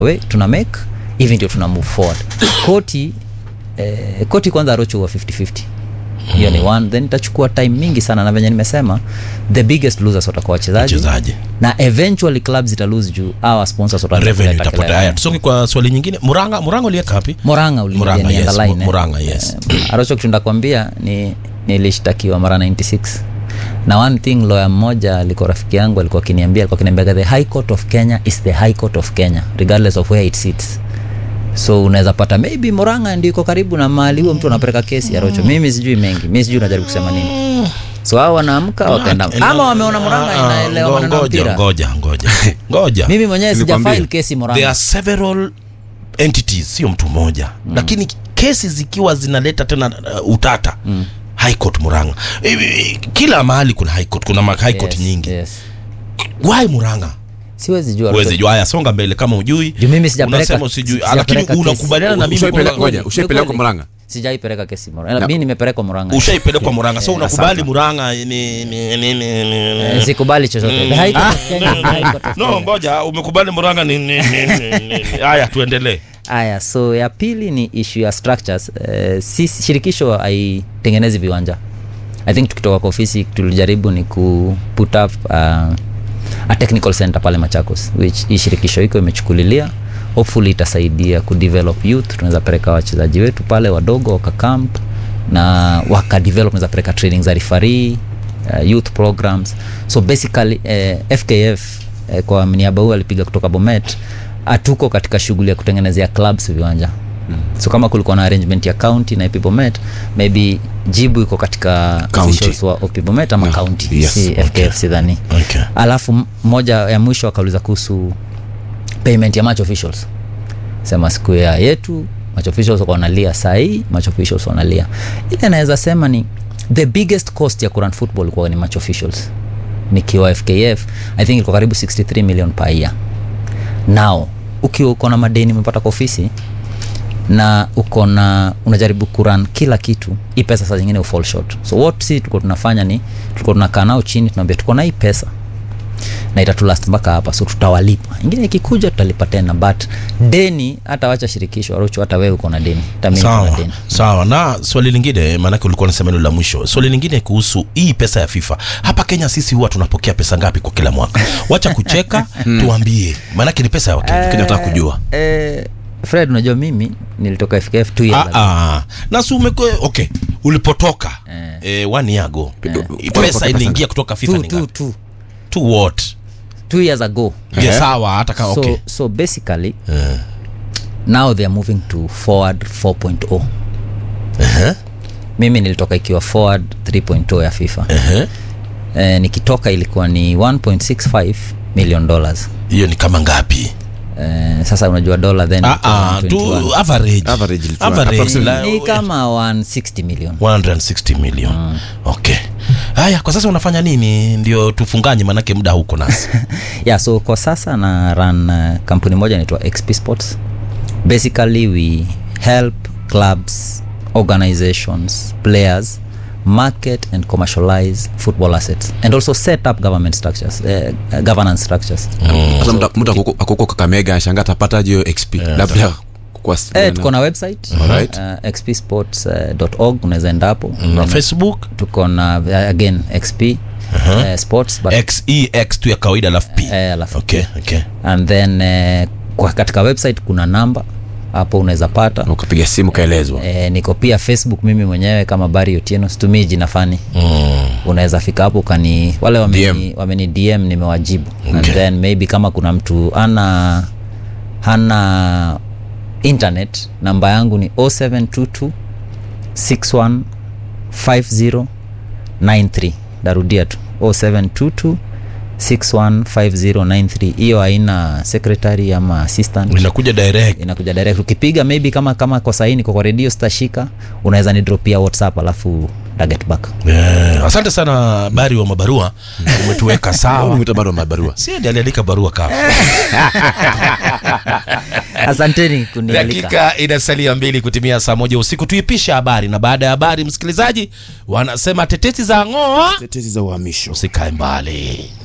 we tuna make hivi ndio tuna move forward koti eh, koti kwanza arocho huwa 50-50 hiyo ni one then itachukua time mingi sana na venye nimesema the biggest losers watakuwa wachezaji Wachezaji. na eventually clubs zita lose juu our sponsors wataanza revenue kuleta itapotea kelele. haya tusonge kwa swali nyingine muranga muranga ulieka wapi moranga Murang'a, uliingia yes, ni underline, eh. Murang'a, yes. Eh, arocho kitu ndakwambia ni nilishtakiwa mara 96 na one thing lawyer mmoja alikuwa rafiki yangu alikuwa akiniambia alikuwa akiniambia the high court of kenya is the high court of kenya regardless of where it sits so unaweza pata maybe moranga ndio iko karibu na mahali huo mtu anapeleka kesi ya rocho mimi sijui mengi mimi sijui unajaribu kusema nini so hao wanaamka wakaenda ama wameona moranga Ah, ah, inaelewa ngo- maneno ya ngoja mpira ngoja ngoja ngoja mimi mwenyewe Nilikwambia. sijafile kesi there moranga are several entities sio mtu mmoja mm. lakini kesi zikiwa zinaleta tena uh, utata mm. high court muranga Hivi, kila mahali kuna high court kuna ma high court yes, nyingi yes. why muranga siwezi jua uwezi jua haya songa mbele kama ujui Juu mimi sijapeleka- unasema usijui sijapeleka lakini kesi. unakubaliana na mimi Ushaipeleka- kwamba- ngoja, ushaipelekwa Murang'a? sijaipeleka kesi Murang'a. mi nimepelekwa Murang'a. ushaipelekwa muranga so Eh, unakubali muranga ni, ni, ni, ni, ni, Eh, ni. sikubali chochote The High Court of Kenya is the High Court of no Kenya. ngoja umekubali muranga ni, ni, ni, ni, ni. haya tuendelee aya so ya pili ni issue ya structures uh, si shirikisho haitengenezi viwanja i think tukitoka kwa ofisi tulijaribu ni ku put up uh, a technical center pale machakos which hii shirikisho iko imechukulilia hopefully itasaidia kudevelop youth tunaweza peleka wachezaji wetu pale wadogo wakakamp na wakadevelop naweza peleka training za refarii uh, youth programs so basically uh, fkf uh, kwa mniaba huu alipiga kutoka bomet hatuko katika shughuli ya kutengenezea clubs viwanja so kama kulikuwa na arrangement ya county na epibomet maybe jibu iko katika County. officials wa epibomet ama Yeah, county yes, si okay. fkf sidhani okay. alafu m- moja ya mwisho akauliza kuhusu payment ya match officials sema siku ya yetu match officials wako wanalia sahii match officials wanalia ile naweza sema ni the biggest cost ya kurun football ilikuwa ni match officials nikiwa fkf i think ilikuwa karibu 63 million per year now ukiwa uko na madeni umepata kwa ofisi na uko na unajaribu kuran kila kitu hii pesa saa zingine ufall short so what si tulikuwa tunafanya ni tulikuwa tunakaa nao chini tunaambia tuko na hii pesa na itatulast mpaka hapa so tutawalipa ingine ikikuja tutalipa tena but deni hata wacha shirikisho arocho hata wewe uko na deni hata mimi niko na sawa deni sawa na swali lingine maanake ulikuwa unasema hilo la mwisho swali lingine kuhusu hii pesa ya fifa hapa kenya sisi huwa tunapokea pesa ngapi kwa kila mwaka wacha kucheka tuambie maanake ni pesa ya wakenya Kenya nataka kujua eh, fred unajua mimi nilitoka fkf two years Ah, ago. ah. na si umekwe okay ulipotoka Eh. eh, one year ago Eh. eh, pesa iliingia kutoka fifa two, ni two, ngapi two, to what two years ago yeah, Eh. sawa hata kama so, okay so basically Eh. now they are moving to forward 4.0 Ehe, mimi nilitoka ikiwa forward 3.0 ya fifa ehe. eh, nikitoka ilikuwa ni 1.65 million dollars hiyo ni kama ngapi eh, sasa unajua dola then Ah, ilikuwa ah, tu 121. average Average ilikuwa- Average, approximately. la- ni kama 160 million 160 million okay haya kwa sasa unafanya nini ndio tufunganye manake muda huko nasi yeah so kwa sasa na run uh, kampuni moja inaitwa xp sports basically we help clubs organizations players market and commercialize football assets and also set up government structures uh, governance structures sasa mtu- mtu akuko- akuko kakamega ashanga atapata hiyo xp labda kwa eh, tuko na website Alright. uh, xpsports.org unaweza enda hapo na facebook tuko na uh, again xp uh, sports but, xex tu ya kawaida alafu p eh, alafu okay okay and then eh, kwa katika website kuna namba hapo unaweza pata ukapiga simu kaelezwa eh, niko pia facebook mimi mwenyewe kama bari otieno situmii jina fani mm. unaweza fika hapo ukani wale wameni DM. wameni dm nimewajibu and Okay. then maybe kama kuna mtu ana hana internet namba yangu ni 0722 61 5093 darudia tu 0722 615093 hiyo haina secretary ama assistant inakuja direct inakuja direct ukipiga maybe kama kama kwa sahii niko kwa redio sitashika unaweza nidropia whatsapp alafu taget back yeah. asante sana bari wa mabarua umetuweka sawa mwita bado mabarua si ndiye aliandika barua kama asanteni kunialika dakika inasalia mbili kutimia saa moja usiku tuipisha habari na baada ya habari msikilizaji wanasema tetesi za ng'oa tetezi za uhamisho usikae mbali